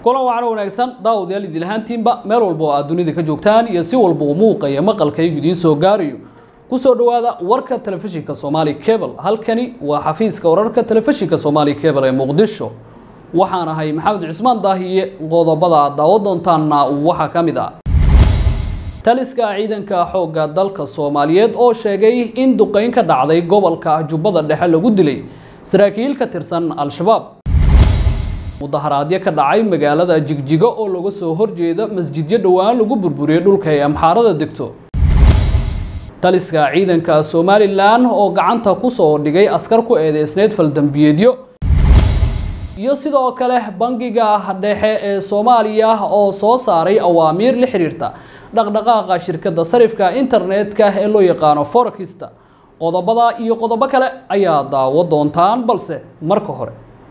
kulan wacan wanaagsan daawadayaal idin ahaantiinba meel walba oo aad dunida ka joogtaan iyo si walba uu muuqaya maqalkaygu idiin soo gaarayo kusoo dhowaada warka telefishinka soomaali cable halkani waa xafiiska wararka telefishinka soomaali cable ee muqdisho waxaan ahay maxamed cismaan daahiye qodobada aad daawo doontaanna waxaa ka mid ah taliska ciidanka xoogga dalka soomaaliyeed oo sheegay in duqeyn ka dhacday gobolka jubbada dhexe lagu dilay saraakiil ka tirsan al-shabaab mudaharaadyo ka dhacay magaalada jigjigo oo laga soo horjeeda masjidyo dhowaan lagu burburiyey dhulka ay amxaarada degto taliska ciidanka somalilan oo gacanta kusoo dhigay askar ku eedeysneyd faldambiyeedyo iyo sidoo kale bangiga dhexe ee soomaaliya oo soo saaray awaamiir la xiriirta dhaqdhaqaaqa shirkadda sarifka internetka ee loo yaqaano forekista qodobada iyo qodobo kale ayaa daawo doontaan balse marka hore